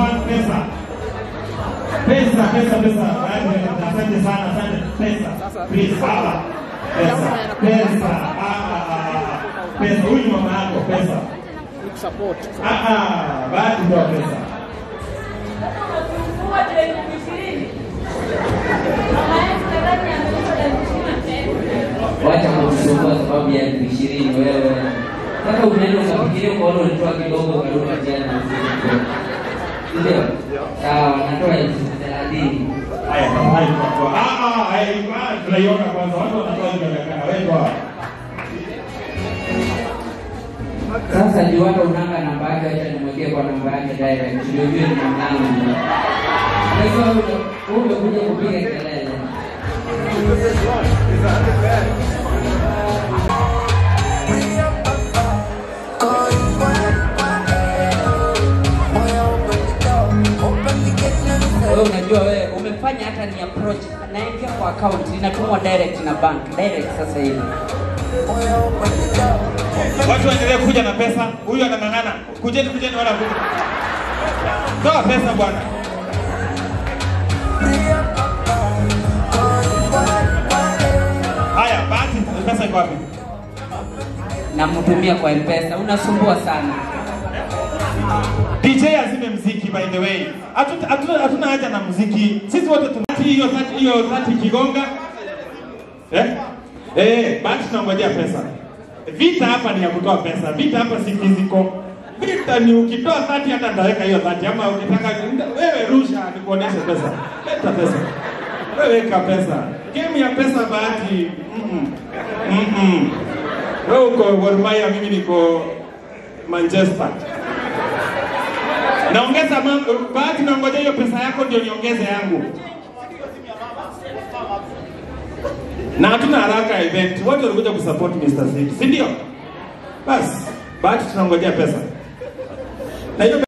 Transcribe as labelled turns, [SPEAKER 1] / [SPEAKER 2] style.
[SPEAKER 1] Bank pesa. Pesa, pesa, pesa. Asante sana, asante. Pesa. Please, hapa. Pesa. Pesa. Ah, ah, ah. Pesa. Huyu ni mama yako, pesa.
[SPEAKER 2] Support.
[SPEAKER 1] Ah, ah. Bahati ndio pesa.
[SPEAKER 3] Wacha kusumbua sababu ya elfu ishirini wewe. Sasa unaenda ukafikiria ukaona ulitoa kidogo ukaruka jana. Ndio? Sawa, natoa elfu thelathini.
[SPEAKER 1] Haya, haya, kwa- ah, ah, haya, ah, tunaiona kwanza. Watu wanatoa inaonekana. Wewe toa.
[SPEAKER 3] Sasa juu hata unanga namba yake, acha nimwekee kwa namba yake direct, ndio ujue ni mwanangu. Sasa wewe umekuja kupiga kelele. Wewe unajua wewe umefanya hata ni approach naingia kwa account inatumwa direct na bank direct sasa hivi.
[SPEAKER 1] Watu waendelee kuja na pesa. Huyu anang'ang'ana. Kujeni, kujeni wala kuja. Toa pesa bwana. Haya, bahati pesa iko wapi?
[SPEAKER 3] Namtumia kwa M-Pesa, unasumbua sana.
[SPEAKER 1] DJ azime mziki by the way. Hatu- hatu- Hatuna haja na muziki. Sisi wote tuna hiyo dhati hiyo dhati kigonga. Eh? Eh, basi tunangojea pesa. Vita hapa ni ya kutoa pesa. Vita hapa si physical. Vita ni ukitoa dhati hata ndaweka hiyo dhati ama ukitaka wewe rusha nikuoneshe pesa. Leta pesa. Wewe weka pesa. Game ya pesa bahati. Mm -mm. Mm -mm. Wewe uko Gor Mahia, mimi niko Manchester. Naongeza mambo, bahati naongoja hiyo pesa yako ndio niongeze yangu. Na hatuna haraka ya event. Wote walikuja kusupport Mr. Sid, si ndio? Basi, bahati tunangojea pesa. Na hiyo